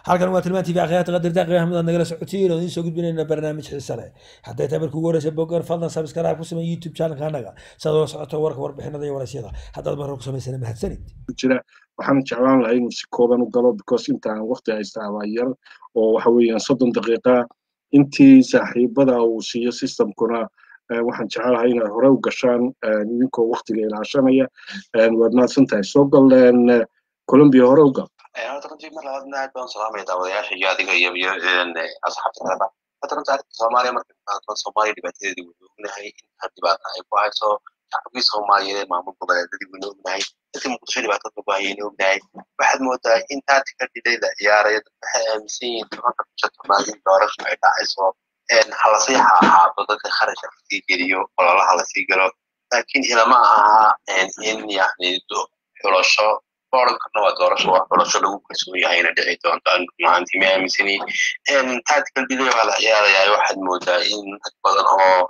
halkan waa tilmaan tv akhyaarta qadarta qiimaha mid aad nagala socotiin oo idiin soo gudbinayna barnaamij xiise leh hadday tahay markii ugu horeysa bogan fadlan subscribe ku samey youtube channelka anaga si aad ula socoto warka warbixinada iyo waraysyada haddaad mar hore ku samaysana mahadsanid jira waxaan jeclaan lahaa inuu si kooban u galo because intaan waqti haystaa waa yar oo waxa weeyaan soddon daqiiqa intii saaxiibada uu siiyo systemkuna waxaan jecelahay inaad hore u gashaan idinkoo waqtiga ilaashanaya waad mahadsan tahay soo galeen colombia hore u gal horta runtii mar labaadna aad baan salaamaya daawadayaasha iyo adiga iyo iyo asxaabta kaleba horta runtii arrinta soomaaliya marka qaadno soomaaliya dhibaatadeedii waynu ognahay inta dhibaata ay ku hayso shacabkii soomaaliyeed maamul goboleedadii waynu ognahay dadkii muqdisho dhibaatada lagu hayaynu ognahay waxaad moodaa in taartika dhilay la ciyaarayo dad waxay aaminsan yihiin tobanka bisha tobnaad in doorasho ay dhacayso halasii ahaado dadka kharashka lasii geliyo ololaha lasii galo laakiin ilama aha in yani xulasho orankarna waa doorasho waa xulasho lagu kalsoon yahay ina dhici doonto maanti ma aaminsani tactical delay baa la ciyaarayaa waxaad moodaa in rag badan oo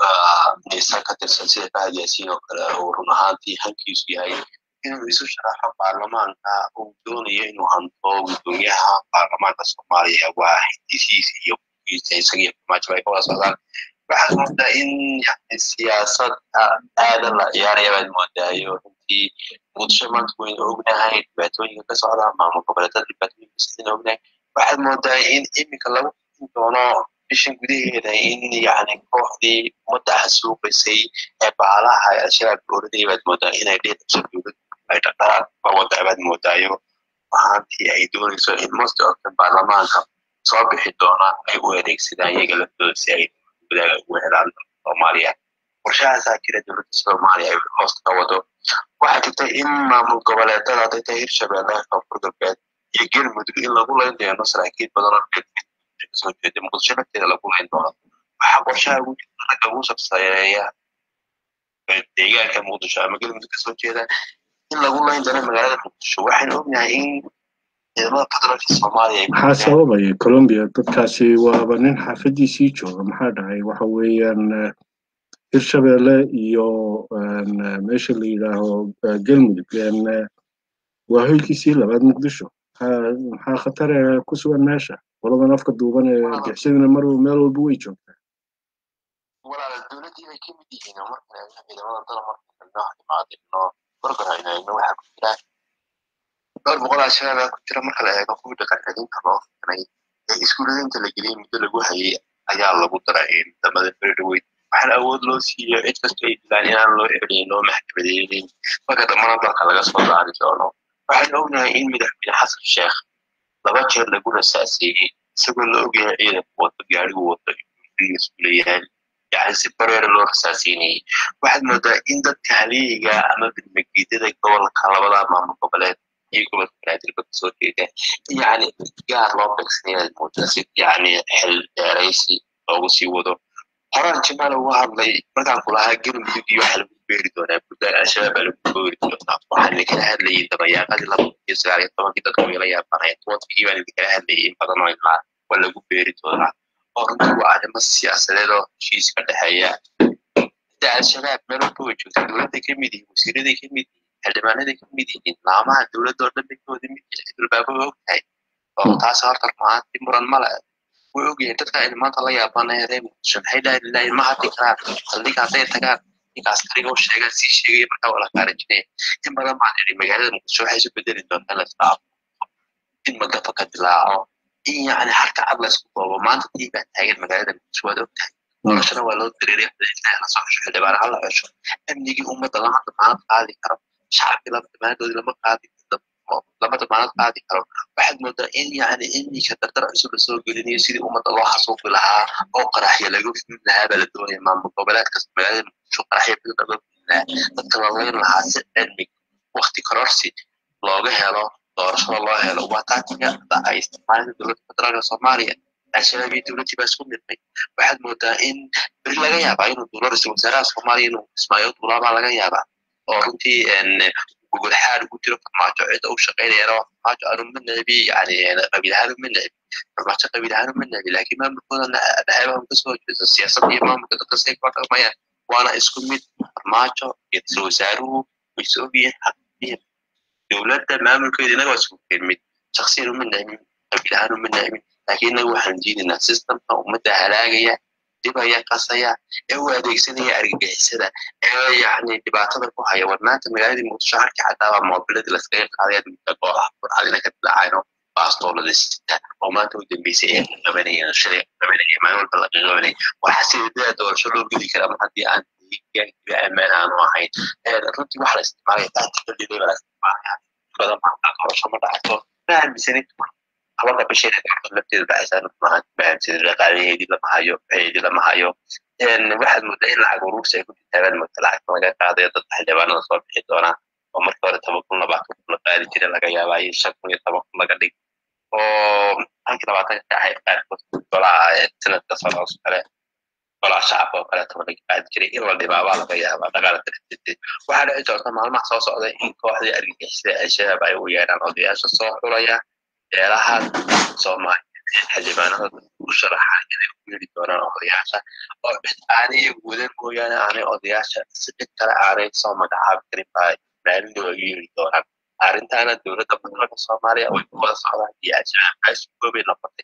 nisan ka tirsan sida fahad yaasiin oo kale uu run ahaantii hankiisu yahay inuu isu sharaxo baarlamaanka uu doonayo inuu hanto gudoomiyaha baarlamaanka soomaaliya waa hindisiisa iyo isagiyo farmaajo ay ka wada socdaan waxaad moodaa in yani siyaasad aadan la ciyaaraya baad moodaayo runtii muqdisho maanta waynu ognahay dhibaatooyinka ka socda maamul goboleedada dhibaatooyinka sidaynu ognahay waxaad moodaa in iminka lagu xin doono bishan gudaheeda in yani kooxdii ummadda xasuuqaysay ee baalaha ee al-shabaab dowladay baad moodaa inay dheedabso dowlad ay dhaqdhaqaaq wada baad moodaayo ahaantii ay doonayso in most of the baarlamaanka soo bixi doona ay u adeegsadaan iyaga laftooda si ay wadaaga ugu helaan soomaaliya qorshahaasaa jira dowladda soomaaliya ay hoosta ka wado waxaa jirta in maamul goboleedada hadday tahay hirshabelle koonfur galbeed iyo galmudug in lagu layn doono saraakiil badan oo kasoo jeeda muqdisho lafteeda lagu layn doono waxaa qorshaha ugu jirta ragga ugu sabsayeeya deegaanka muqdisho ama galmudug kasoo jeeda in lagu layn doono magaalada muqdisho waxaynu ognahay in ciidamada federaalka soomaaliya maxaa sababaya colombia dadkaasi waaba nin xaafadiisii jooga maxaa dhacay waxa weeyaan hirshabelle iyo meesha la yidhaaho galmudug waa hoylkiisii labaad muqdisho maxaa khatar ku sugan meesha qoladan afka duuban ee argixisadiina mar meel walba way joogtaa walaala dowladdii bay ka mid yihiin oo markale ciidamada dala markale noo imaadino gorgorayno waxaa ku jira dhowr boqol al-shabaab ku jira marka la eego kuwii dhaqancelinta loo fikinay ee iskuuladinta la geliyey muddo lagu hayay ayaa lagu daray damada ferdhaweyd waxaana awood loo siiyo cid kastoo ay dilaan inaan loo celin loo maxkamadeynin marka dambana dalka laga soo saari doono waxaan ognahay in madaxweyne xasan sheekh laba jeer lagu rasaaseeyey isagoo la ogyahay ciidanku wado gaarigu wado isku leeyahay yani si bareera loo rasaaseynayay waxaad moodaa in dadka haliyiga ama bilmageedada gobolka labada maamul goboleed iyo gobolka banaadirba kasoo jeeda yani gaar loo beegsanayaad moodaa si yani xil dheeraysi loogu sii wado horaan jimaal uga hadlay markaan kulahaa galmudug iyo waxa lagu beeri doonaa buntland al-shabaab baa lagu beeri doonaa waxaan idinkala hadlayay dabayaaqadii laba iyo sagaal iyo tobankii dadka wayla yaabanaya tobankii baan idinkala hadlayay in badan oo ilaa waa lagu beeri doonaa oo runtii waa arrimo siyaasadeed oo heshiis ka dhexeeya sida al-shabaab meel walba way joogtaa dowladday ka mid yihiin wasiiraday ka mid yihiin xildhibaanaday ka mid yihiin laamaha dowladda oo dhan bay ka wada mid yihiin xildhibaaba way ogtahay oo taas horta rumaantii muran male way ogyihiin dadka aynu maanta la yaabanaya reer muqdisho maxay dhahi lilahi ma hadli karaan saldhiga hadday tagaan ninkaas tariga u sheegaan sii sheegaya markaa waa la kaarajinaya in badan baan idhi magaalada muqdisho waxay isu bedeli doontaa la isdhaafo in magafa ka dilaaco in yacni harka cad la isku doobo maanta tii baa taagan magaalada muqdisho waad ogtahay noloshana waa loo dareeray la soo xesho xildhibaan ha la xesho amnigii ummadda lama damaanad qaadi karo shacabkii lama damaanadoodii lama qaadi lama damaanad qaadi karo waxaad moodaa in yani iminka dardar cusub lasoo gelinayo sidii ummadda loo xasuuqi lahaa oo qaraxya laga fulin lahaa baa la doonaya maamul goboleed kasta magaalada muqdisho qaraxya badan laga fulin lahaa dadka lalayn lahaa si cilmi wakti kororsi looga helo doorashada loo helo waa taatiga ay isticmaalada dowladda federaalka soomaaliya al-shabaab iyo dowladdii baa isku midnay waxaad moodaa in beri laga yaabaa inuu duulo ra-iisul wasaaraha soomaaliya inuu ismaaciil duulaabaa laga yaabaa oo runtii gogol xaad ugu jiro farmaajo cidda u shaqaynayana waa farmaajo aanu ma necbi yani qabiil ahaan uma necbi farmaajo qabiil ahaan uma necbi laakiin maamulkooda dhaxeebaha kasoo jeedo siyaasadda iyo maamulka dadka say kula dhaqmayaan waana isku mid farmaajo iyo ra-iisul wasaaruhu way is ogyihiin xaqiiqiyan dowladda maamulkeeda inaga waa isku mid shaksiyan uma necmin qabiil ahaan uma naamin laakiin inagu waxaan diidaynaa systemka ummadda halaagaya dhibaya qasaya ee u adeegsanaya argagixisada ee yacni dhibaatada ku haya war maanta magaaladii muqdisho harkii xataaba moobiladii laskaga qaadaya midda goobaha burcadina ka dilaacayno baastoolada sita oo maanta u dambeysay ee qabanayeen shalay qabanaya maalin walba laga qabanaya waxaa sidaa doorasho loo geli karaa mar haddii aan deegaankiba ammaan aanu ahayn runtii waxa la isticmaalaya tactical delay baa la isticmaalaya badan baa doorasho ma dhacayso ma aaminsanin habarka bishii lafteeda dhacaysaa ma aaminsanin dhaqaalaheedii lama hayo waxeedii lama hayo waxaad moodaa in lacag uruursi ay ku jirtaan marka lacagta laga qaadayo dadka xildhibaanada soo bixi doonaa oo markii hore toban kun labaatan kun la qaadi jiray laga yaabaa iyo shan kun iyo toban kun laga dhig oo halkii labaatanka ka ahayd qaarkood golaha sanadka socos kale golaha shacabka oo kaleeto laga qaadi jiray in la dhibaabaa laga yaabaa dhaqaala darteed waxaa dhici doonta maalmaha soo socda in kooxdii argagixisada al-shabaab ay u yeedhaan odayaasha soo xulaya beelaha soomaaliya xildhibaanada u sharaxa inay u yeeri doonaan odayaasha oo cid aanay wadan mooyaane aanay odayaasha si cid kale aanay soo magacaabi karin baa maalin looga yeeri doonaan arrintaana dowladda federaalka soomaaliya way ku wada socdaan iyo al-shabaab ay isu goobay noqotay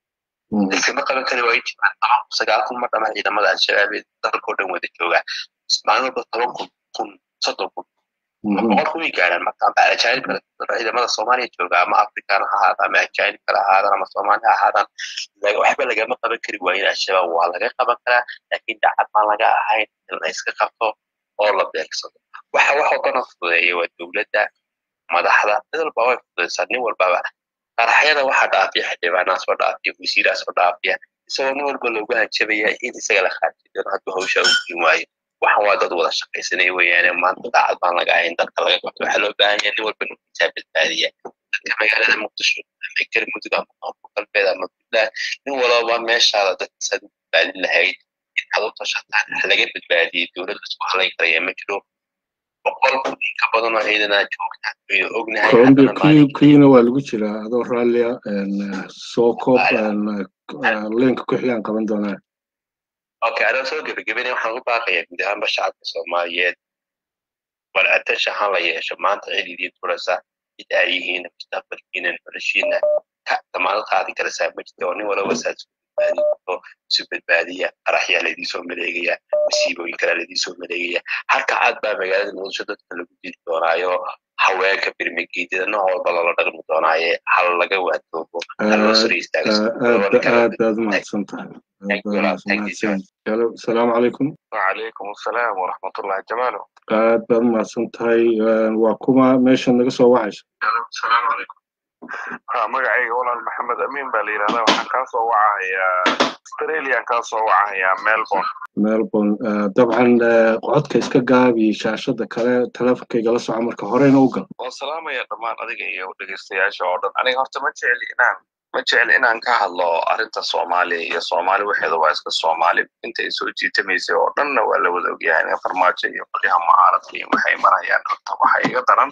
iskama qaban kari waa jiraan sagaal kun ma dhama ciidamada al-shabaab ee dalka oo dhan wada jooga maalin walba toban kun kun soddon kun boqol kun way gaaraan marka amba ajaanib kale ciidamada soomaaliya jooga ama afrikaan ha ahaada ama ajaanib kale ha ahaadaan ama soomaali ha ahaadaan waxba lagama qaban kari waayin al-shabaab waa laga qaban karaa laakiin dacad baan laga ahayn in la iska qabto oo la beegsado waxa wax walbana fududeeya waa dowladda madaxda mid walba way fududaysaa nin walbaba qaraxyada waxaa dhaafiya xildhibaanaa soo dhaafiya wasiiraa soo dhaafiya isagoo nin walba loogu hanjabaya in isaga la khaarji doono hadduu hawsha u gelin waayo waxan waa dad wada shaqaysanaya weeyaane maanta daacad baan laga ahayn dadka laga qabto waxaa loo baahan yahay nin walba nuftiisaa badbaadiya dadka magaalada muqdisho ama galmudug ama koonfur galbeed ama puntland nin walaba meeshaada dadkiisaad u badbaadin lahayd inaad u tashataan wax laga badbaadiyey dowladda isku halayn karaya ma jiro boqol ka badan oo ciidanaa joogta aynu ognahay colombia kuyina waa lagu jiraa adoo raallia soo koob leenka ku xigaan qaban doonaa okay anaa soo gebagabenaya waxaan u baaqayaa guud ahaanba shacabka soomaaliyeed war attention ha la yeesho maanta cid idiin turaysa cid ay yihiin mustaqbalkiina noloshiina damaanad qaadi karaysaa ma jirta oo nin walaba saas badbaadi karto isu badbaadiya qaraxyaa laidiinsoo maleegaya masiibooyin kalaa laidiinsoo maleegaya halka aad baa magaalada muqdisho dadka lagu dili doonaayo haweenka birmigeedyada nooc walba loola dhaqmi doonaaye hal laga waadoobo haloo soo aad baad umahadsan tahay asalaamu calaykum wacalaykum asalaam waraxmatullahi jamaalo aad baad umahadsan tahay waa kuma meesha naga soo wacayso asalaamu calaykum ha magacayga walaal maxamed amiin baa la yidhahdaa waxaan kaa soo wacahayaa australian kaa soo wacahayaa melbourne melbourne dabcan codka iska gaabi shaashada kale teleefonkayga la soco marka horeyna u gal waan salaamaya dhammaan adiga iyo dhegeystayaasha oo dhan aniga horta ma jecli inaan ma jecli inaan ka hadlo arrinta soomaaliya iyo soomaali waxeeda waa iska soomaali inta ay soo jiitamaysay oo dhanna waa la wada ogyahay in farmaajo iyo qolyaha mucaaradka iyo waxay marayaan horta waxa iga daran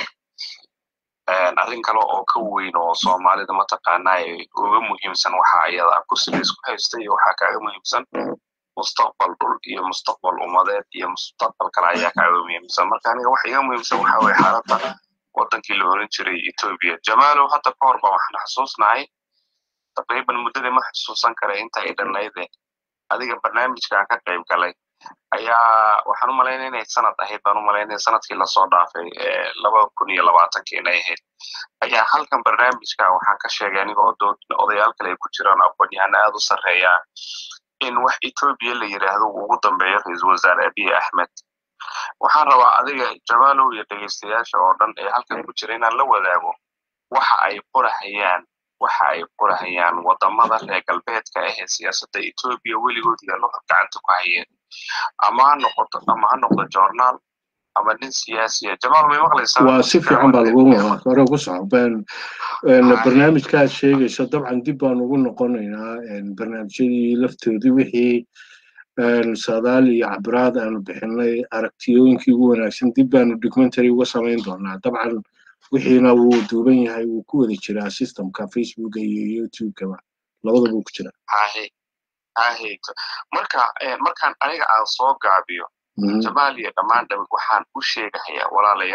arrin kale oo ka weyn oo soomaalida mataqaanaa uga muhiimsan waxa ayada kursiga isku haysta iyo waxaa kaaga muhiimsan mustaqbal dhul iyo mustaqbal ummadeed iyo mustaqbal kale ayaa kaaga muhiimsan marka aniga waxa iga muhiimsan waxa weye xaaladda wadankii la oran jiray ethiopia jamaalow hadda ka hor ba waxaan xasuusnahay taqriiban muddadii ma xasuusan kara inta ay dhanayde adiga barnaamijkaan ka qayb galay ayaa waxaan u malaynaya inay sanad ahayd baan u malaynaya sanadkii lasoo dhaafay laba kun iyo labaatankii inay ahayd ayaa halkan barnaamijka waxaan ka sheegay aniga oo dood odayaal kale ay ku jiraan aqoon-yahano aad u sarreeya in wax etoobiya la yidhaahdo uu ugu dambeeyo ra-iisul wasaare abiy axmed waxaan rabaa adiga jamaalow iyo dhegeystayaasha oo dhan ee halkan ku jira inaan la wadaago waxa ay qorahayaan waxa ay qorahayaan wadamada reer galbeedka ah ee siyaasadda etoobiya weligood yaalo gacanta ku hayeen ama ha noqoto ama ha noqdo journaal ama nin siyaasiya jamaal may maqlaysaa waa si fiican baa lagu wadaa hore ugu soco barnaamijkaad sheegaysa dabcan dib baan ugu noqonaynaa barnaamijyadii laftoodii wixii saadaal iyo cabiraad aanu bixinay aragtiyooyinkii ugu wanaagsan dib baanu documentary uga samayn doonaa dabcan wixiina wuu duuban yahay wuu ku wada jiraa systemka facebooka iyo youtubekaba labadaba wuu ku jiraa ahayto marka markaan aniga aan soo gaabiyo jamaal iyo dhammaan waxaan u sheegahayaa walaalayaalo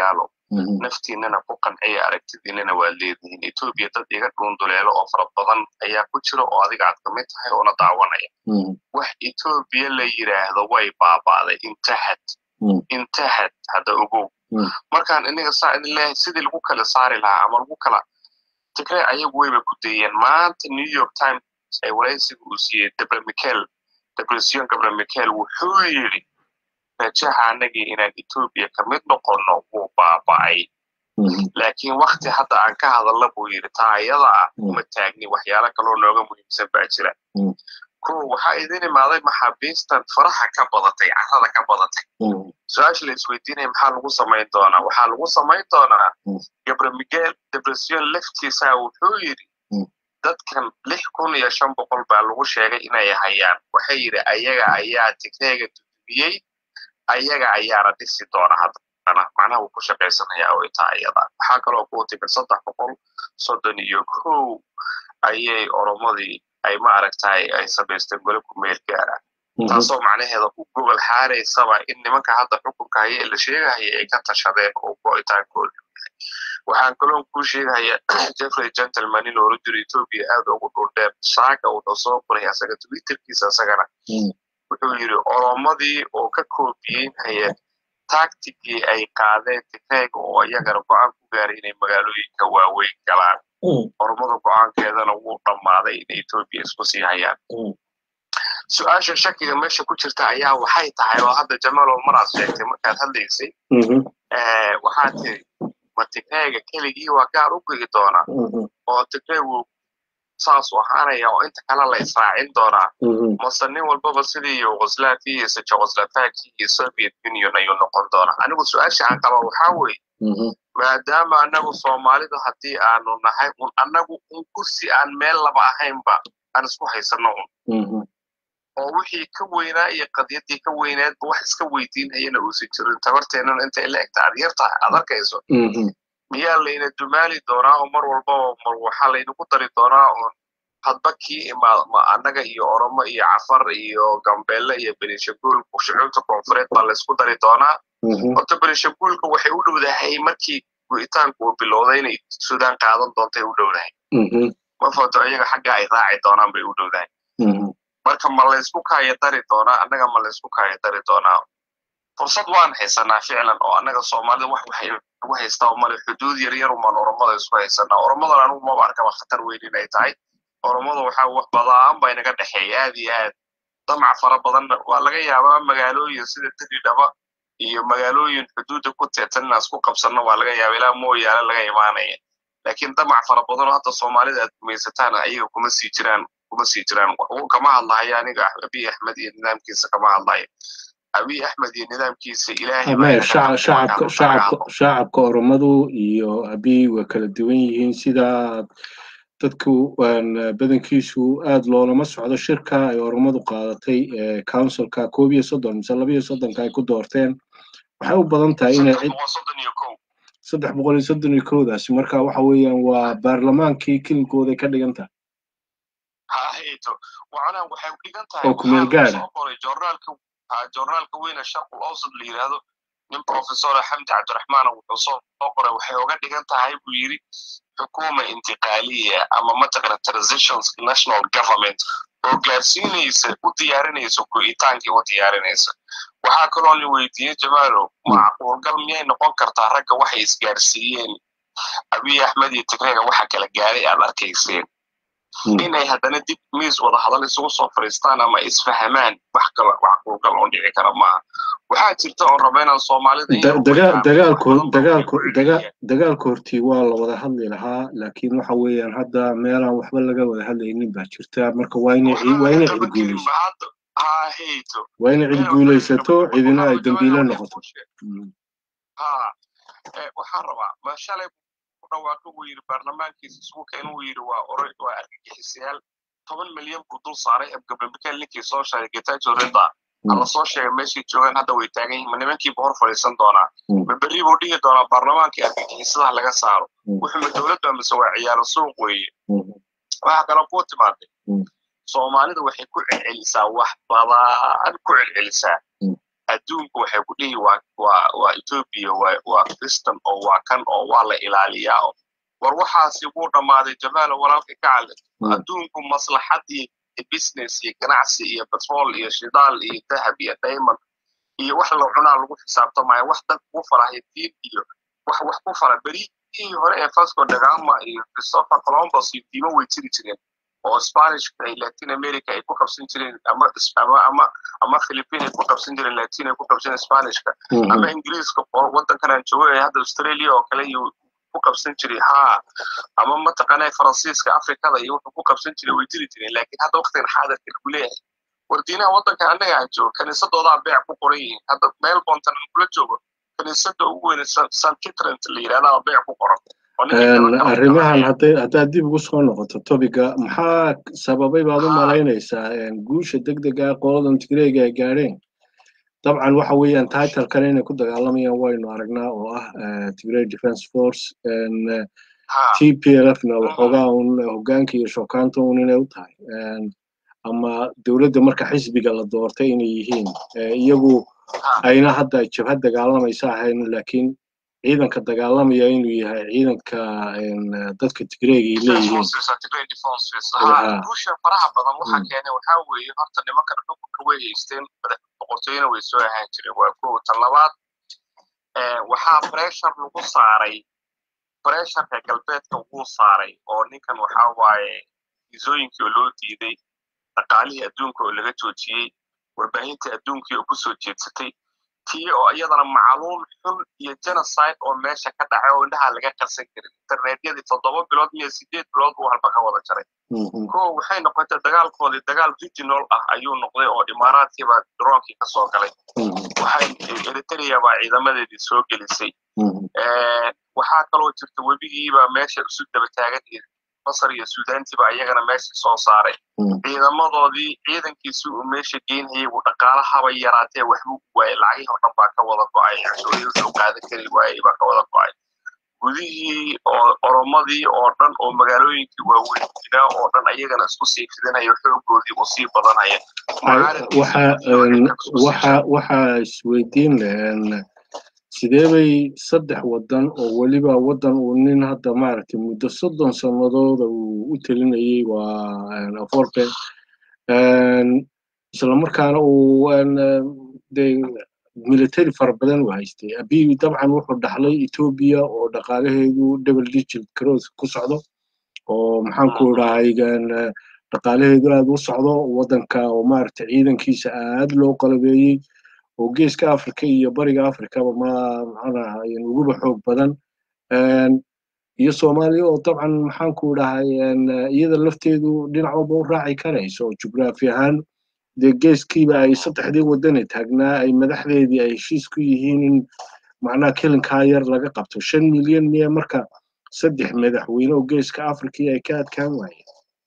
naftiinana ku qanciya aragtidiinana waa leedihiin etoobiya dad iga dhuunduleelo oo fara badan ayaa ku jira oo adiga aad kamid tahay oona daawanaya wax etoobiya la yidhaahdo way baaba'day intahad intahad hadda ogow markaan iniga saa idin leeyahay sidii lagu kala saari lahaa ama lagu kala tigray ayagu wayba ku dayeen maanta new york times ee waraysiga uu siiyey debre michael depression gabre michael wuxuu yidhi rajaha anagii inaan etoobiya ka mid noqonno wuu baaba'ay laakiin wakti hadda aan ka hadalna buu yidhi taa ayada ah uma taagni waxyaalo kaloo nooga muhiimsan baa jira ko waxaa idin imaaday maxaabiistan faraha ka badatay carrada ka badatay su-aasha la isweydiinaya maxaa lagu samayn doonaa waxaa lagu samayn doonaa gabre miguel depression laftiisa wuxuu yidhi dadkan lix kun iyo shan boqol baa lagu sheegay inay hayaan waxay yidhi ayaga ayaa tigreega dudumiyey ayaga ayaana dhisi doona haddana macnaha wuu ku shaqaysanayaa oo itaa ayada waxaa kaloo kuu timid saddex boqol soddon iyo kow ayay oromadii ay ma aragtahay ay samaysteen gole ku meel gaara taasoo macnaheeda u gobol xaaraysaba in nimanka hadda xukunka haya ee la sheegahaya ay ka tashadeen oo go'itaankooda waxaan kaloon kuu sheegaya jeffrey gentleman in oola jiro etoobiya aad ugu dhuldheer saaka wuxuu soo qoray asaga twitterkiisa isagana wuxuu yidhi oromadii oo ka koobiyeynaya tactigii ay qaadeen tigreega oo iyagana go-aan ku gaaray inay magaalooyinka waaweyn galaan oromada go-aankeedana wuu dhammaaday in etoobiya isku sii hayaan su-aasha shakiga meesha ku jirta ayaa waxay tahay oo hadda jamaal maraad sheegtay markaad hadlaysay waxaa tiri ma tigreega keligii waa gaar u gegi doonaa oo tigreegu saas u ahaanaya oo inta kale la israacin doonaa mase nin walbaba sidii yugoslavi iyo sejoslovaki iyo soviet union ayuu noqon doonaa anigu su-aasha aan qaba waxaa weeye maadaama anagu soomaalidu haddii aanu nahay un annagu un kursi aan meel laba ahaynba aan isku haysano un oo wixii ka weynaa iyo qadiyadii ka weynaadba wax iska weydiinhayana uusan jirin tabarteennana intay la egta aad yartahay aad arkayso miyaa layna dumaali doonaa oo mar walbaba mar waxaa laynagu dari doonaa oon hadba kii imaad ma annaga iyo oromo iyo cafar iyo gambeelle iyo benishaguul shucuubta koonfureed baa laysku dari doonaa horta benishaguulka waxay u dhowdahay markii go'itaanku uu bilowday inay suudaan qaadan doontay u dhowdahay ma foto iyaga xagga ay raaci doonaan bay u dhowdahay marka ma laysku kaaya dari doonaa annaga ma laysku kaaya dari doonaa fursad waan haysanaa ficlan oo annaga soomaalida wax waxay ugu haystaa male xuduud yar yar umaan oromada isku haysanaa oromadan anigu maba arkaba khatar weyn inay tahay oromada waxaa wax badaan baa inaga dhexeeya aad iyo aad damac fara badan waa laga yaabaa magaalooyin sida diridhaba iyo magaalooyin xuduudda ku teetan inaan isku qabsanno waa laga yaaba ilaa mooyaale laga imaanaya laakiin damac fara badan oo hadda soomaalida aad gumaysataan ayaga kuma sii jiraan kuma sii jiraan kama hadlahayo aniga abiy axmed iyo nidaamkiisa kama hadlayo abiy axmed iyo nidaamkiisa ilaahaybashacabka oromadu iyo abiy waa kala duwan yihiin sida dadku badankiisu aad loolama socdo shirka ay oromadu qaadatay councilka koob iyo soddon mise laba iyo soddonka ay ku doorteen waxay u badan tahay inay saddex boqol iyo soddon iyo kowdaasi marka waxa weeyaan waa baarlamaankii kilinkooday ka dhigan tahay hayto macnaha waxay u dhigan tahay oo kumeel gaara joornaalka joornaalka weyne sharqul awsad la yidhaahdo nin professor xamdi cabdiraxmaan wuxuu soo qoray waxay uga dhigan tahay buu yidhi xukuma intiqaaliya ama mataqana transitions national government oo gaarsiinaysa u diyaarinaysa go'itaankii u diyaarinaysa waxaa kaloo la weydiiyey jamaalo macquulgal miyay noqon kartaa ragga waxay isgaarsiiyeen abiy axmed iyo tigreega waxa kala gaaray aad arkayseen inay haddana dib miis wada hadal isugu soo fadhiistaan ama isfahamaan wax kale macquulgal oo dhici kara maaha waxaa jirta oon raba inaan soomaalida dagaalka hortii waa la wada hadli lahaa laakiin waxa weeyaan hadda meelaan waxba laga wada hadlaynin baa jirta marka waa inay cid guulaysato waa inay cid guulaysato cidina ay dambiile noqoto waxaan rabaa ma shalay dhawaaqo uu yidhi baarlamaankiisa isbuuka inuu yidhi waa oray waa argagixisayaal toban milyan buu dul saaray abgablamikaal ninkii soo sheegay getajo rida alla soo sheegay meeshii joogaan hadda way taagan yihin ma nimankiiba hor fadhiisan doonaa ma berri buu dhihi doonaa baarlamaankii argagixisadaha laga saaro wuxuu ma dowladda mise waa ciyaaro suuq weeye waxaa kaloo kuu timaaday soomaalida waxay ku celcelisaa wax badan ku celcelisaa adduunku waxay ku dhihi waa waa waa ethiopia waa waa kristan oo waa kan oo waa la ilaaliyaa oo war waxaasi wuu dhammaaday jamaalo walaalka kacale adduunku maslaxadii business iyo ganacsi iyo petrol iyo shidaal iyo dahab iyo diamond iyo wax la cunaa lagu xisaabtamaya wax dad ku farahay diin iyo wax wax ku fara berihii hore ee vasco da gama iyo christopher columbus iyo diimo way jiri jireen oo spanishka ay latin america ay ku qabsan jireen ama ama ama ama philippine ay ku qabsan jireen latin ay ku qabsan spanishka ama ingiriiska oo wadankan aan joogo ee hadda australia oo kale iyo ku qabsan jiray ha ama mataqaanaa faransiiska afrikada iyo wuxuu ku qabsan jiray way jiri jireen laakiin hadda waqtigan xaadirka lagu leeyahay wardiinaha waddanka annaga aan joogo kaniisadoodaa beec ku qoran yihiin hadda melbourne aan kula joogo kaniisada ugu weyn st kitrant la yidhahdaa beec ku qoran arrimahan hadday haddaad dib ugu soo noqoto topiga maxaa sababay baad u malaynaysaa guusha degdega qoladan tigreega ay gaadheen dabcan waxa weeyaan titlkan inay ku dagaalamayaan waynu aragnaa oo ah tigray defense force t p l f na waxoogaa un hoggaanka iyo shokaanta un inay u tahay ama dowladda marka xisbiga la doortay inay yihiin iyagu ayna hadda jabhad dagaalamaysa ahayn laakiin ciidanka dagaalamaya inuu yahay ciidanka dadka tigreega ay leeyihiin guusha faraha badan waxaa keenay waxaa weeye horta nimanka xukunka way haysteen boqortooyina way soo ahaan jireen waa kow tan labaad waxaa pressure lagu saaray pressureka galbeedka wuu saaray oo ninkan waxaa waaye isooyinkii oo loo diiday dhaqaalihii adduunka oo laga joojiyey warbaahinta adduunkii oo kusoo jeedsatay tii oo iyadana macluum xun iyo genocide oo meesha ka dhacay oo indhaha laga qarsan karin internetyadii toddoba bilood iyo sideed bilood buu halba ka wada jaray ko waxay noqotay dagaalkoodii dagaal regional ah ayuu noqday oo imaaraadkiiba droonkii ka soo galay waxay eritrea baa ciidamadeedii soo gelisay waxaa kaloo jirta webigiibaa meesha isu daba taagan masar iyo suudaantiiba iyagana meesha soo saaray ciidamadoodii ciidankiisi uu meesha geynayay uu dhaqaala haba yaraatee waxbuu waayey lacagihii oo dhan baa ka wada go'ay cashuuriyadii uu qaadan kari waayey baa ka wada go'ay gudihii oo oromadii oo dhan oo magaalooyinkii waaweynaa oo dhan ayagana isku sii fidinayo xoogoodii uu sii badanaya waxaa isweydiin lahen sidee bay saddex waddan oo weliba waddan uu nin hadda maaragtay muddo soddon sannadooda uu u telinayay waa aforke islamarkaana uu de military fara badan u haystay abiy dabcan wuxuu dhaxlay etoobiya oo dhaqaalaheedu double digit cross ku socdo oo maxaan ku dhahay dhaqaalaheedu aad u socdo waddanka oo maaragtay ciidankiisa aad loo qalabeeyey oo geeska africa iyo bariga africaba ma maxaanaha uguba xoog badan iyo soomaaliya oo dabcan maxaan ku dhahay iyada lafteedu dhinac walba u raaci karayso oo jugraafi ahaan dee geeskiiba ay saddexdii wadane taagnaa ay madaxdeedii ay heshiis ku yihiin in macnaha kelinkaa yar laga qabto shan milyan miya marka saddex madaxweyne oo geeska africa ay ka adkaan waayeen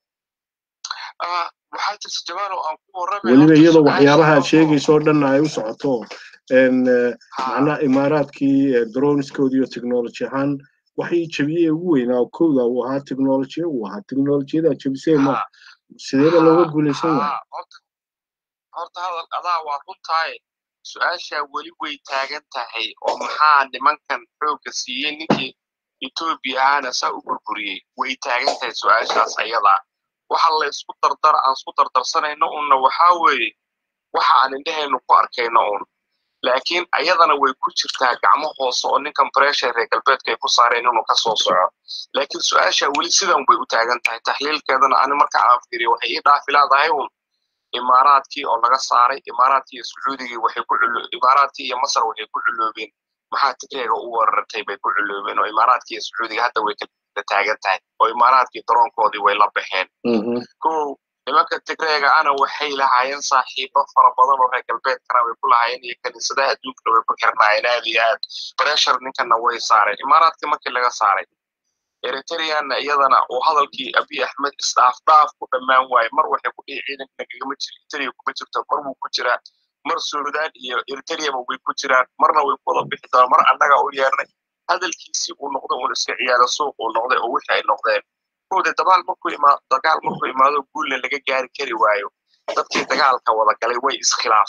weliba iyadoo waxyaabaha aad sheegayso oo dhanna ay u socoto macnaha imaaraadkii droniskoodi iyo technology ahaan waxay jebiyey ugu weynaa oo kowda uu ahaa technolojiya uu ahaa technolojiyada jebisee ma sideeba looga guulaysan waaya horta hadal adaa waa runtaaye su-aashaa weli way taagan tahay oo maxaa nimankan xoogga siiyey ninkii etoobiya ahaana saa u burburiyey way taagan tahay su-aashaas ayadaa waxa la isku dardar aan isku dardarsanayno unna waxaa weeye waxa aan indhahaynu ku arkayno un laakiin ayadana way ku jirtaa gacmo hoose oo ninkan pressure reer galbeedka ay ku saareen inuu ka soo soco laakiin su-aasha weli sidan bay u taagan tahay taxliilkeedana ani marka aan fiiriyo waxay ii dhaafi leedahay un imaaraadkii oo laga saaray imaaraadkii iyo sacuudigii waxay ku culo imaaraadkii iyo masar waxay ku culoobeen maxaa tigreega u weerartay bay ku culoobeen oo imaaraadkii iyo sacuudiga hadda way kala taagan tahay oo imaaraadkii daroonkoodii way la baxeen kow nimanka tigreega ana waxay lahaayeen saaxiibo fara badan oo reer galbeedkana way ku lahaayeen iyo kaniisadaha adduunkana way ku xirnaayeen aad iyo aad pressure ninkana way saareen imaaraadkii markii laga saaray eritreanna iyadana uu hadalkii abiy axmed isdhaaf dhaaf ku dhammaan waaye mar waxay ku dhihi ciidankana kagama jiro eritrea kuma jirto mar wuu ku jiraa mar suudaan iyo eritreaba way ku jiraan marna way ku wada bixi doonaan mar annaga u yeernay hadalkiisii uu noqday uun iska ciyaaro suuq uu noqday oo wixii ay noqdeen kowde dagaal markuu imaado dagaal markuu imaado guulna laga gaari kari waayo dadkii dagaalka wada galay way iskhilaafaan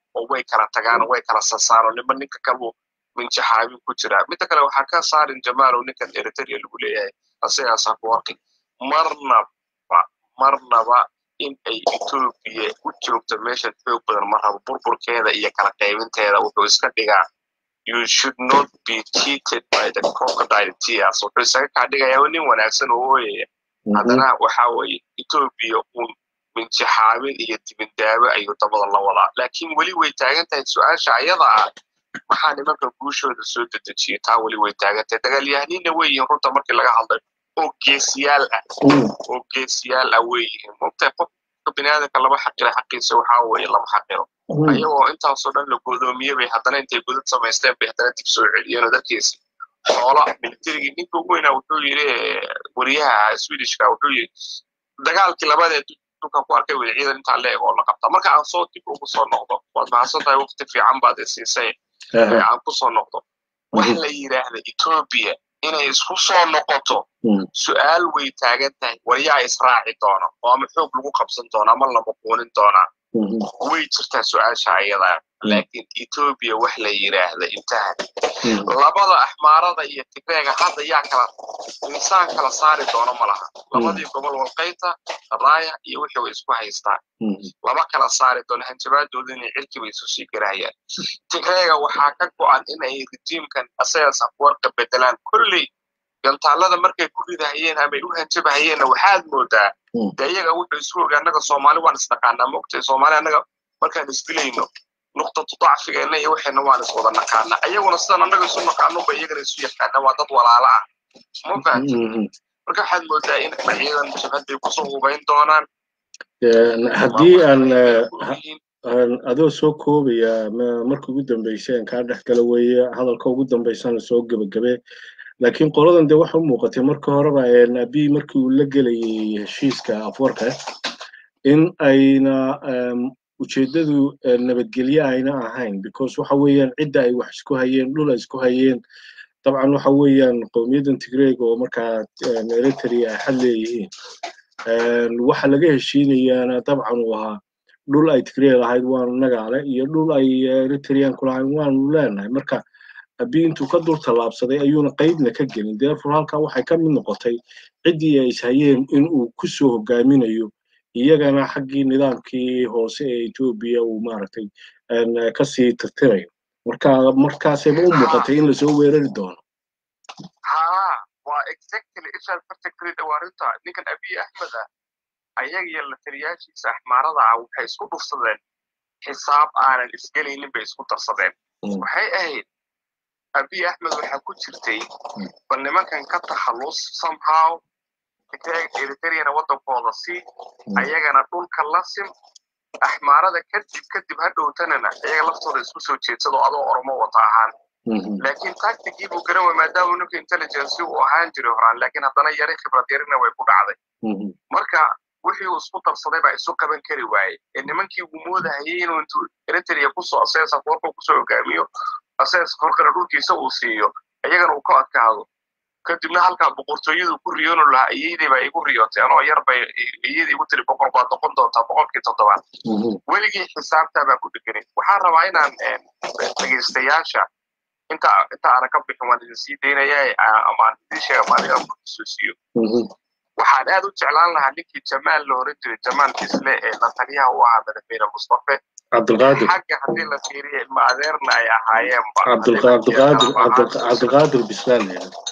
oo way kala tagaan way kala sasaaro ninba ninka kaluu minjaxaabin ku jiraa midda kale waxaa ka saarin jamaalow ninkan eritrea lagu leeyahay asigaas afwarqi marnaba marnaba in ay etoobiya u joogto meeshan xoog badan ma rabo burburkeeda iyo kala qaybinteeda wuxuu iska dhigaa you should not be cheated by the crocodile tears wuxuu isaga kaa dhigayaa nin wanaagsan oo ooyaya haddana waxa weeye etoobiya uun minjaxaabin iyo dibindaabo ayuu dabada la wadaa laakiin weli way taagan tahay su-aasha ayada ah maxaa nimanka guushooda soo dedejiyay taa weli way taagan tahay dagaalyahaniinna wey yihiin runta markii laga hadlay oo geesiyaal ah oo geesiyaal ah wey yihiin mogtahay qofka biniaadanka laba xaqila xaqiisa waxaa weeye lama xaqilo ayagoo intaasoo dhan la godoomiyey bay haddana intay godad samaysteen bay haddana dib soo celiyeen oo dadkiisi xoola militarigii ninka ugu weynaa wuxuu yidhi wariyaha swedishka wuxuu yidhi dagaalkii labadeed dhulka ku arkay weli ciidan intaa leeg oo la qabta marka aan soo dib ugu soo noqdo waad mahadsan tahay waqti fiican baad isiisay aan ku soo noqdo waxa la yidhaahda etoobiya inay isku soo noqoto su-aal way taagan tahay waryaa israaci doona oo ama xoog lagu qabsan doona ama lama quunin doonaa way jirtaa su-aasha ayadaa laakiin etoobiya wax la yidhaahda intaha labada axmaarada iyo tigreega hadda yaa kala insaan kala saari doono ma laha labadii gobol walqayta raaya iyo wixii way isku haystaan lama kala saari doono hanjabaadooda inay cirkiba isu sii garahayaan tigreega waxaa ka go-an inay rijiimkan asagas afwarka bedelaan kolley gantaalada markay ku ridahayeen amay u hanjabahayeenna waxaad moodaa de iyaga wuxuu isu oga annaga soomaali waan isnaqaanaa mogtay soomaali annaga markaan isdilayno nuqtatu dacfigeena iyo waxayna waan iswada naqaana ayaguna sidan annaga isu naqaano ba iyagana isu yaqaana waa dad walaala ah ma fahanti marka waxaad moodaa in ciidan jabhaday kusoo hubayn doonaan haddii aan adoo soo koobaya marka ugu dambeysay aan kaa dhex gala weeye hadalka ugu dambeysana soo gebagabe laakiin qoladan de waxa u muuqatay marka horeba abi markii uu la gelayay heshiiska afwarka in ayna ujeeddadu nabadgelye ayna ahayn because waxa weeyaan cidda ay wax isku hayeen dhul ay isku hayeen dabcan waxa weeyaan qowmiyaddan tigreeg oo markaa eritrea ay xad leeyihiin waxa laga heshiinayaana dabcan uu ahaa dhul ay tigreeg lahayd waanu nagaale iyo dhul ay eritrean ku lahayd waanu leenahay marka abi intuu ka dul tallaabsaday ayuuna qaybna ka gelin therefore halkaa waxay ka mid noqotay ciddii ay ishayeen in uu ku soo hogaaminayo iyagana xaggii nidaamkii hoose ee etoobiya uu maaragtay kasii tirtirayo marka markaasayba u muuqatay in lasoo weerari doono haa waa exactly ishaad particularly dhawaarinta ninkan abiy axmed ah ayaga iyo la taliyaashiisa axmaarada ah waxay isku dhufsadeen xisaab aanan isgelaynin bay isku darsadeen waxay ahayd abiy axmed waxaa ku jirtay bal nimankan ka takhallus somehow eritreyana waddankooda sii ayagana dhulka la sim axmaarada kadib kadib ha dhowtanana iyaga laftooda isku soo jeedsado adoo oromo wata ahaan laakiin tactigii buu garan way maadaama ninka intelligence uu ahaan jiray horaan laakiin haddana yari khibrad yarina way ku dhacday marka wixii uu isku darsaday baa isu qaban kari waayey ee nimankii uu moodahayay inuu intuu eritrea kusoo aseesa forka kusoo hogaamiyo aseesa forkana dhulkiisa uu siiyo iyagana uu ka adkaado kadibna halkaa boqortooyadu ku riyoonu lahaa iyadii baa igu riyootay anoo yar bay iyadii igu tiri boqor baad noqon doontaa boqorkii toddobaad weligii xisaabtaa baa ku dheganay waxaan rabaa inaan dhegaystayaasha inta inta aanan ka bixin waan idin sii daynaya ama aan idin sheega maaliga xusuusiyo waxaan aad u jeclaan lahaa ninkii jamaal la oran jiray jamaal kisle ee la taliyaha u ahaa madaxweyne mustafe cabdilqaadir xagga haddii la fiiriya ilma adeerna ay ahaayeenba cabdilqaadir bislaan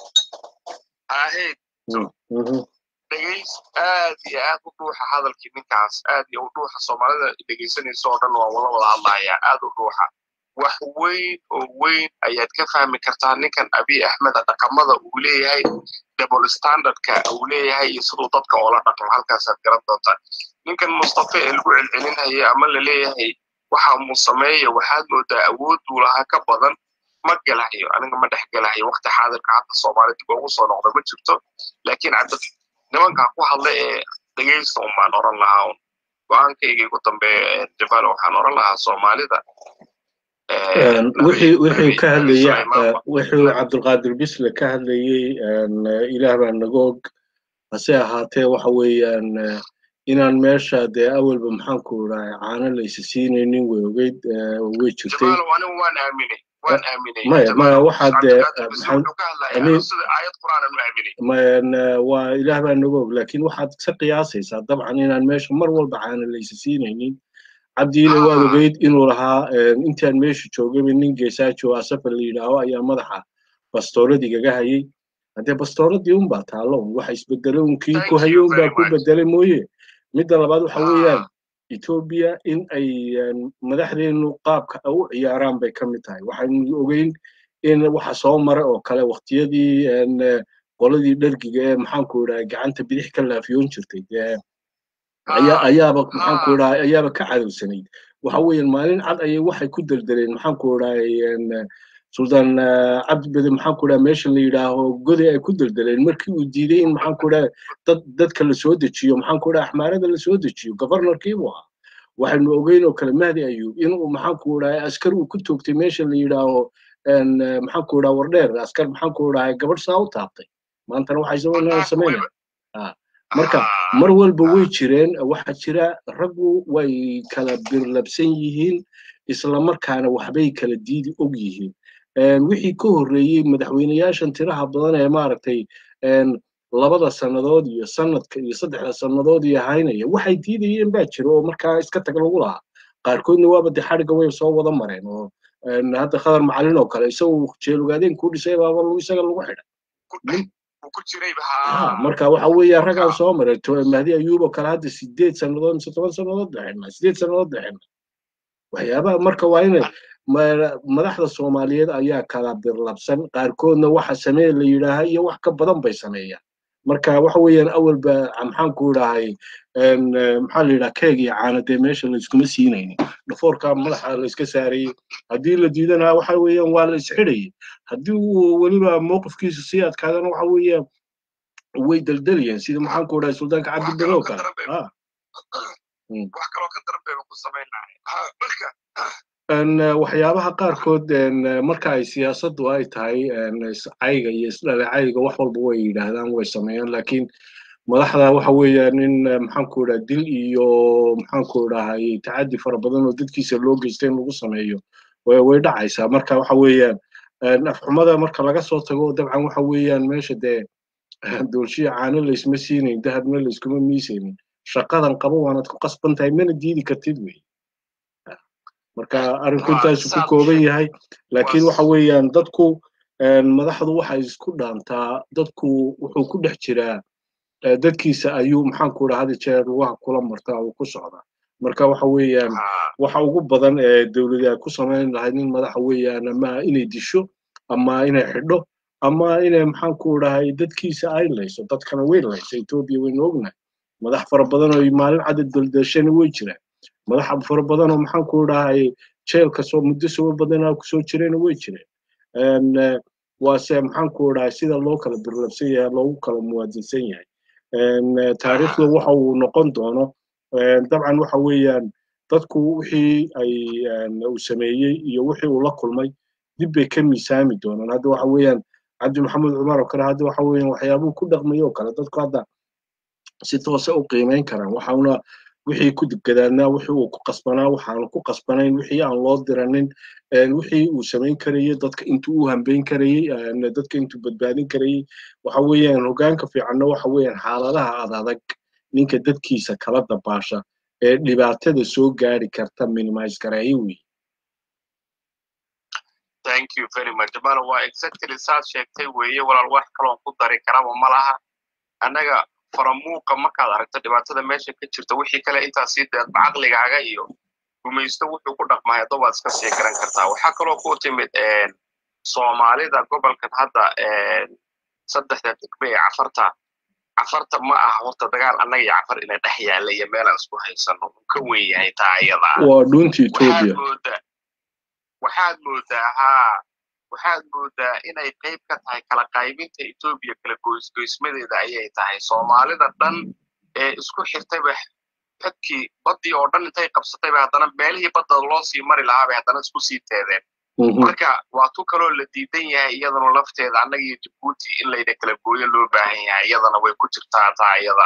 ahayd dhegays aad iyo aad u dhuuxa hadalkii ninkaas aad iyo u dhuuxa soomaalida dhegaysanaysa oo dhan waa wala wada hadlayaa aad u dhuuxa wax weyn oo weyn ayaad ka fahmi kartaa ninkan abiy axmeda dhaqamada uu leeyahay double standardka uu leeyahay iyo siduu dadka oola dhaqmo halkaasaad garan doontaa ninkan mustafe ee lagu celcelinaya ama la leeyahay waxa muu sameeya waxaad moodaa awooduu lahaa ka badan ma gelahayo aniga ma dhex gelahayo waqti xaadirka hadda soomaali dib ugu soo noqda ma jirto laakiin cabdi nimankaa ku hadla ee dhegaysta un baan oran lahaa un go-aankayga ugu dambeeya jabal waxaan oran lahaa soomaalida wixii wixii ka hadlaya wuxuu cabdulqaadir bisle ka hadlayey ilaah baa naga og hase ahaatee waxa weeyaan inaan meesha dee awalba maxaan ku idhahay caano laysa siinaynin way ogeyd way jirtay jamaalow anigu waan aaminay waan aaminay maya maya waxaa dee wuxuu ka hadlaya sida aayad qur'aanan u aaminay waa ilaah baa naga og laakiin waxaad ka qiyaasaysaa dabcan inaan meesha mar walba caana laysa siinaynin cabdiile waad ogeyd inuu lahaa intaan meesha joogaba nin geesaajo asafar la yidhaaho ayaa madaxa bastooradii gaga hayay haddee bastooradii unbaa taallo waxa isbedelay un kii ku hayo unbaa ku bedelay mooye midda labaad waxa weeyaan etoobiya in ay madaxdeenu qaabka u ciyaaraan bay ka mid tahay waxaynu ogeyn in waxa soo mara oo kale waqtiyadii qoladii dhergiga ee maxaanku idhaha gacanta bidix ka laafiyoon jirtay ayaaba maxaanku idhaha ayaaba ka cadowsanayd waxa weeyaan maalin cad ayay waxay ku deldeleen maxaanku idhahay sultan cabdi bede maxaanku idhaha meesha la yidhaaho goday ay ku deldeleen markii uu diiday in maxaanku idhaha dad dadka la soo dejiyo maxaanku idhaha axmaarada la soo dejiyo governorkii buu ahaa waxaynu ogeyn oo kale mahdi ayuub inuu maxaanku idhahay askar uu ku toogtay meesha la yidhaaho maxaanku idhaha wardheer askar maxaanku idhahay gabadh saa u taabtay maantana waxay sameynayaan sameynaya marka mar walba way jireen waxaa jira raggu way kala birlabsan yihiin islamarkaana waxbay kala diidi og yihiin wixii ka horreeyey madaxweyneyaashan tiraha badan ee maaragtay labada sannadood iyo sanadka iyo saddexda sannadood iyo haynaya waxay diidayeen baa jira oo markaa iska tag lagu lahaa qaarkoodna waaba de xadhigga way soo wada mareen oo hadda khadar macalin oo kale isagu jeelugaadeen kuu dhisay baaba isaga lagu xidhay marka waxa weeya raggaan soo maray mahdi ayuub oo kale hadda sideed sannadood mise toban sannadood dhexena sideed sannadood dhexena waxyaabaha marka waa inay madaxda soomaaliyeed ayaa kala birlabsan qaarkoodna waxa samee la yidhaaha iyo wax ka badan bay sameeyaan marka waxa weeyaan awalba maxaan ku idhahay maxaa la yidhaha keeg iyo caana dee meesha layskuma siinaynin dhafoorka madaxa layska saarayey haddii la diidana waxa weeyaan waa la isxidhayay haddii uu weliba mowqifkiisa sii adkaadana waxa weeyaan way deldelayeen sida maxaan ku idhahay suldaanka cabdibere oo kale wax kaloo ka darbeeba ku samaynahay marka waxyaabaha qaarkood marka ay siyaasaddu ay tahay cayga iyo isdhalecayga wax walba way yidhaahdaan way sameeyaan laakiin madaxda waxa weeyaan in maxaanku idhaha dil iyo maxaanku idhahay tacaddi fara badan oo dadkiisa loo geystay in lagu sameeyo way dhacaysaa marka waxa weeyaan afxumada marka laga soo tago dabcan waxa weeyaan meesha dee doolshiya caano laysma siinayn dahabna layskuma miisaynin shaqadan qabo waanad ku qasban tahay mana diidi kartid wey marka arrinku intaasu ku kooban yahay laakiin waxa weeyaan dadku madaxdu waxay isku dhaantaa dadku wuxuu ku dhex jiraa dadkiisa ayuu maxaanku idhaha hadi jeer lugaha kula martaa uu ku socdaa marka waxa weeyaan waxa ugu badan ee dowladi ay ku samayn lahayd nin madaxa weeyaan ama inay disho ama inay xidho ama inay maxaanku idhahay dadkiisa ay layso dadkana way laysa etoobiya waynu ognahay madax fara badan oo maalin cadad daldashana way jiraan madax fara badan oo maxaanku idhahay jeelka soo muddo soo badanaa kusoo jirayna way jireen waase maxaanku idhahay sida loo kala birlabsan yahay loogu kala muwaadinsan yahay taariikhda waxa uu noqon doono dabcan waxa weeyaan dadku wixii ay uu sameeyey iyo wixii uu la kulmay dib bay ka miisaami doonaan hadda waxa weeyaan cabdi maxamed cumar oo kale hadda waxa weeyaan waxyaabuhu ku dhaqmay oo kale dadku hadda si toose u qiimayn karaan waxauna wixii ku dibgadaadnaa wixii uu ku qasbanaa waxaanu ku qasbanayn wixii aan loo diranin wixii uu samayn karayey dadka intuu u hambayn karayey dadka intuu badbaadin karayey waxa weeyaan hoggaanka fiicanna waxa weeyaan xaaladaha ad adag ninka dadkiisa kala dabaasha ee dhibaatada soo gaari karta minimise gareeye wey thank you very much jamalo waa exactly saad sheegtay weeye walaal wax kaloon ku dari karaba ma laha annaga faramuuqa markaad aragto dhibaatada meesha ka jirta wixii kale intaa sii deedba caqligaaga iyo gumaysto wuxuu ku dhaqmay hadda waad iska sii garan kartaa waxaa kaloo ku timid soomaalida gobolkan hadda saddexda degme ee cafarta cafarta ma aha horta dagaal annaga iyo cafar ina dhex yaalla iyo meelaan isku haysano uu ka weyn yahay taa iyada waa dhuunta etoobiya waxaad moodaa haa waxaad moodaa inay qayb ka tahay kala qaybinta etoobiya kala goysgoysmadeeda ayay tahay soomaalida dhan ee isku xirtayba xadkii baddii oo dhan intay qabsatayba haddana meelihii badda loo sii mari lahaa bay haddana isku sii teedeen marka waa tu kaloo la diidan yahay iyadana lafteeda annaga iyo jabuuti in layna kala gooyo loo baahan yahay iyadana way ku jirtaa taa iyada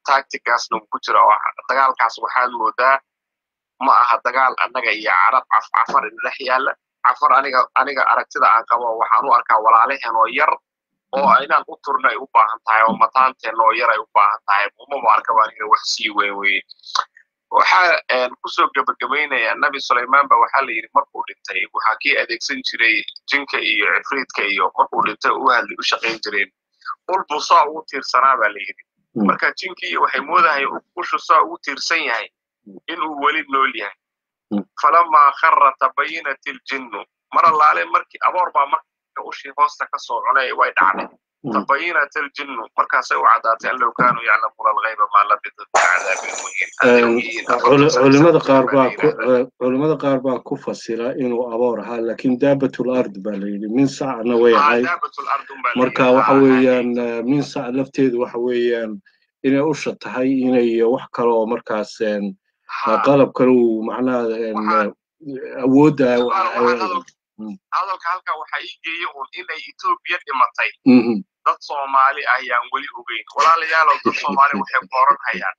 tacticaasna ku jira oo dagaalkaas waxaad moodaa ma aha dagaal annaga iyo carab cafar dhex yaalla cafar aniga aniga aragtida aan qabo waxaan u arkaa walaalaheen oo yar oo inaan u turna ay u baahan tahay oo mataanteen oo yar ay u baahan tahay umama arkaba aniga wax sii weyn weye waxaa kusoo gebagabaynaya nabi sulaymaan ba waxaa la yidhi markuu dhintay waxaa kii adeegsan jiray jinka iyo cifriidka iyo markuu dhintay u hadli u shaqayn jireen ul buu saa ugu tiirsanaa baa la yidhi marka jinkii waxay moodahay ushu saa ugu tiirsan yahay inuu weli nool yahay falamaa khara tabayinat iljinnu mar allaale markii aboor baa marka ushii hoosta ka soo cunay way dhacday tabayinat iljinnu markaasay u caddaatay an low kaanuu yaclamuuna alghayba maa labida fi cadaabin culimada qaar baa culimada qaar baa ku fasira inuu aboor ahaa laakiin daabatul ard baa la yidhi min sacna way ahay marka waxa weeyaan min sac lafteedu waxa weeyaan inay usha tahay inay wax kale oo markaas qalab kale uu macnaha awoodda hadalka halka waxaa ii geeye un inay etoobiya dhimatay dad soomaali ayaan weli ogeyn walaalayaalow dad soomaali waxay kooran hayaan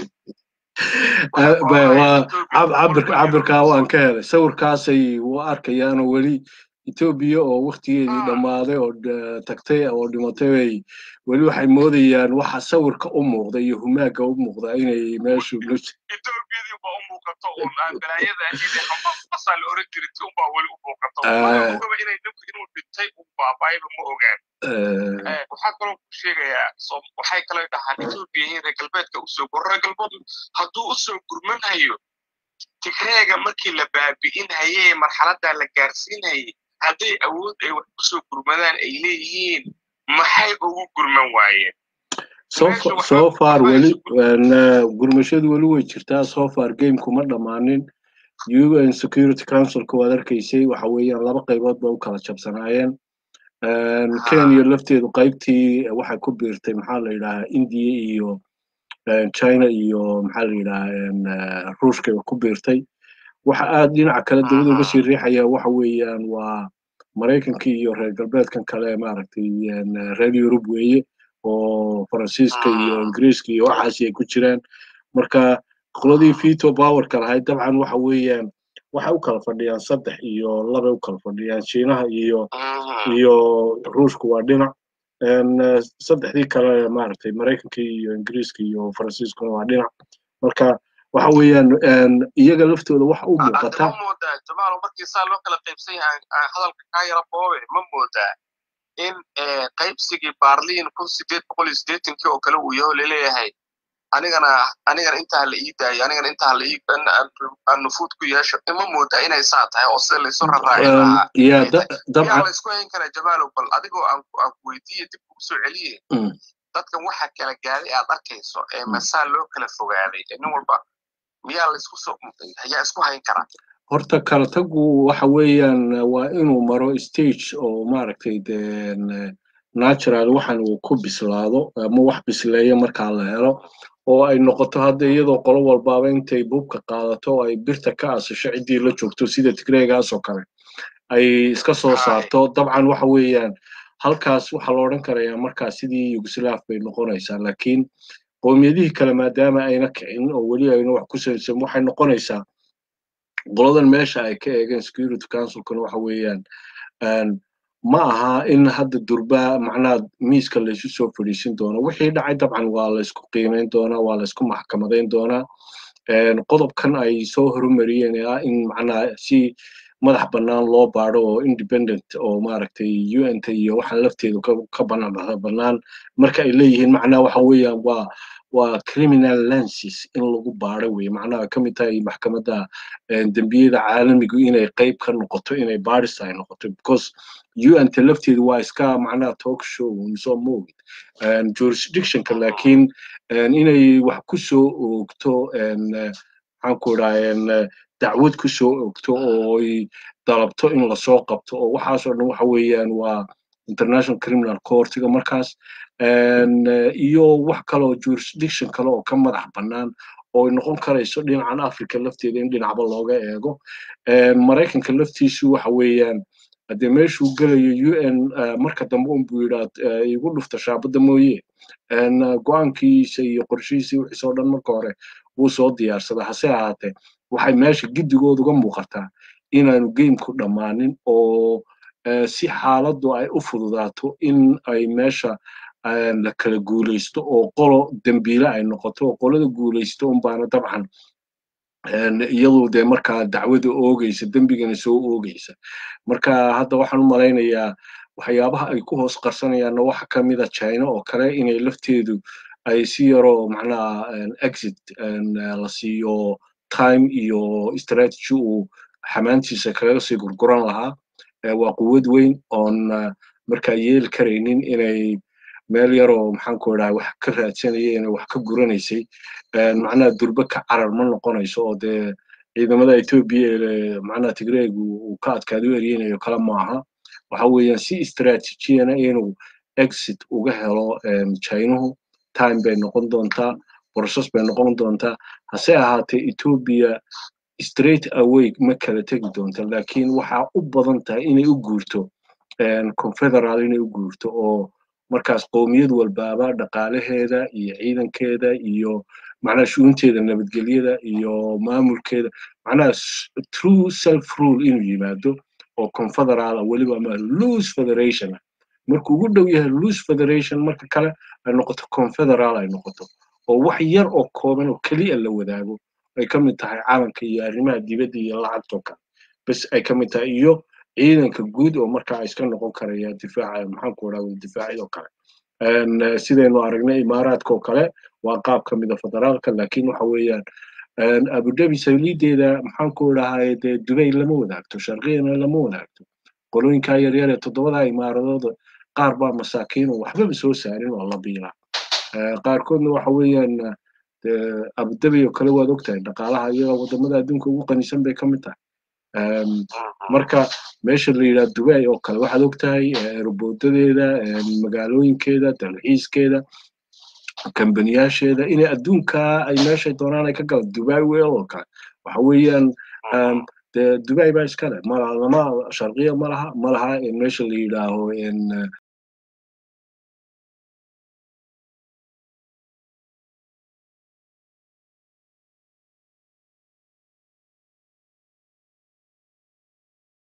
cabirkaa waan ka helay sawirkaasay u arkayaanoo weli etoobiya oo waktigeedii dhammaaday oo tagtay oo dhimatay bay weli waxay moodayaan waxa sawirka u muuqda iyo humaaga u muuqda inay meeshu etoobiyadii baa u muuqato un aan balaayada ahayd xambasaa la oran jiray ti unbaa weli u muuqato ogaba inay ninku inuu dhintay un baabaayba ma ogaan waxaa kaloo ku sheegayaa waxay kale dhahaan etoobiya in reer galbeedka usoo gur reer galbeedu hadduu usoo gurmanhayo tigreega markii la baabi'inhayee marxaladdaa la gaarsiinhayay hadday awood ay wax kusoo gurmadaan ay leeyihiin maxay ugu gurman waayeen so far weli gurmashadu weli way jirtaa so far gameku ma dhammaanin un security councilka waad arkaysay waxa weeyaan laba qaybood ba u kala jabsanaayeen kenya lafteedu qaybtii waxay ku biirtay maxaa la yidhahaa india iyo china iyo maxaa la yidhahaa ruushka ku biirtay waxa aad dhinaca kale dawladda uga sii riixaya waxa weeyaan waa maraykanka iyo reer galbeedkan kale maaragtay reer yurub weeye oo faransiiska iyo ingiriiska iyo waxaasi ay ku jiraan marka qoladii veto powerka lahayd dabcan waxa weeyaan waxay u kala fadhiyaan saddex iyo labay u kala fadhiyaan shiinaha iyo iyo ruushka waa dhinac saddexdii kale maaragtay maraykanka iyo ingiriiska iyo faransiiskuna waa dhinac marka waxa weeyaan iyaga laftooda waxa u muuqata ma moodaa jamaalo markii saa loo kala qaybsan yahay hadalka kaa yara boobe ma moodaa in qaybsigii baarliin kun sideed boqol iyo siddeetankii oo kale uu yaho laleeyahay anigana anigana intaa la ii daayo anigana intaa la ii aan nufuud ku yeesho ima moodaa inay saa tahay oo sida laysu raraaci lahaa yaa la isku hayn karaa jamaalow bal adigoo aan aan ku weydiiye dib kugu soo celiye dadkan waxa kala gaaday aad arkayso ee masaa loo kala fogaaday ee nin walba miyaa laisku soo yaa isku hayn karaa horta kala tagu waxa weeyaan waa inuu maro stage oo maaragtay natural waxan uu ku bislaado ama wax bisleeya markaa la helo oo ay noqoto hadda iyadoo qolo walbaaba intay buubka qaadato oo ay birta ka asasho ciddii la joogto sida tigreegaas oo kale ay iska soo saarto dabcan waxa weeyaan halkaas waxaa la odhan karayaa markaa sidii yugoslaaf bay noqonaysaa laakiin qowmiyadihii kale maadaama ayna kicin oo weli ayna wax ku salaysan waxay noqonaysaa qoladan meesha ay ka eegeen security councilkuna waxa weeyaan ma aha in hadda durba macnaha miiska laysu soo fadhiisin doono wixii dhacay dabcan waa laysku qiimayn doonaa waa laysku maxkamadayn doonaa qodobkan ay soo horumariyeen ee ah in macnaha si madax bannaan loo baado oo independent oo maaragtay un-ta iyo waxaan lafteedu ka bannaan marka ay leeyihiin macnaha waxa weeyaan waa waa criminal lenses in lagu baado weye macnaha ka mid tahay maxkamadda dembiyada caalamigu inay qayb ka noqoto inay baadhis ay noqoto because un-ta lafteedu waa iska macnaha talk show soo moogid jurisdictionka laakiin inay wax ku soo oogto maxaan ku idhaha dacwad ku soo oogto oo ay dalabto in lasoo qabto oo waxaasoo dhan waxa weeyaan waa international criminal courtiga markaas iyo wax kale oo jurisdiction kale oo ka madax bannaan oo ay noqon karayso dhinacan africa lafteeda in dhinacba looga eego maraykanka laftiisu waxa weeyaan haddee meeshuu gelayo un marka dambe unbuu yidhaa igu dhufta shaabadda mooye go-aankiisa iyo qorshihiisa wixiisa oo dhan marka hore wuu soo diyaarsada hase ahaatee waxay meesha giddigood uga muuqataa inaanu geymku dhammaanin oo si xaaladdu ay u fududaato in ay meesha la kala guulaysto oo qolo dembiile ay noqoto oo qolada guulaysto unbaana dabcan iyadu dee markaa dacwada oogaysa dembigana soo oogaysa marka hadda waxaan u malaynayaa waxyaabaha ay ku hoos qarsanayaanna waxa ka mida china oo kale inay lafteedu ay si yaroo macnaha exit la siiyo time iyo strategy uu xamaantiisa kaga sii gurguran lahaa waa quwad weyn oon markaa yeeli karaynin inay meel yaroo maxaanku idhaha wax ka raadsanaya inay wax ka guranaysay macnaha durbe ka carar ma noqonayso oo dee ciidamada etoobiya ee macnaha tigreegu uu ka adkaado eryeynayo kale maaha waxa weeyaan si istratejiyana inuu exit uga helo chinuhu time bay noqon doontaa process bay noqon doontaa hase ahaatee etoobiya straight away ma kala tegi doonta laakiin waxaa u badan tahay inay u guurto confederal inay u guurto oo markaas qowmiyad walbaaba dhaqaalaheeda iyo ciidankeeda iyo macnaha shuunteeda nabadgelyada iyo maamulkeeda macnaha true self rule inuu yimaado oo confederal weliba ama loose federation markuu ugu dhow yahay loose federation marka kale ay noqoto confederal ay noqoto oo wax yar oo kooban oo keliya la wadaago ay ka mid tahay calanka iyo arrimaha dibadda iyo lacagtoo kale bes ay ka mid tahay iyo ciidanka guud oo markaa iska noqon karaya difaaca maxaanku idhahda difaacyadoo kale sidaynu aragnay imaaraadka oo kale waa qaab ka mida federaalka laakiin waxa weeyaan abudabi sawlideeda maxaanku idhahay dee dubay lama wadaagto sharqiyana lama wadaagto qolooyinkaa yaryar ee toddobada imaaradood qaar baa masaakiin oo waxbaba soo saarin oo la biilaa qaarkoodna waxa weeyaan abudabi oo kale waad ogtahay dhaqaalaha iyaga wadamada adduunka ugu qanisan bay ka mid tahay marka meesha la yidhaha dubay oo kale waxaad ogtahay roboodadeeda magaalooyinkeeda dalxiiskeeda kambaniyaasheeda inay adduunka ay meeshay doonaan ay ka galaan dubai weel oo kale waxa weeyaan dee dubai baa iskale malama sharqiya malaha malaha meesha la yidhaaho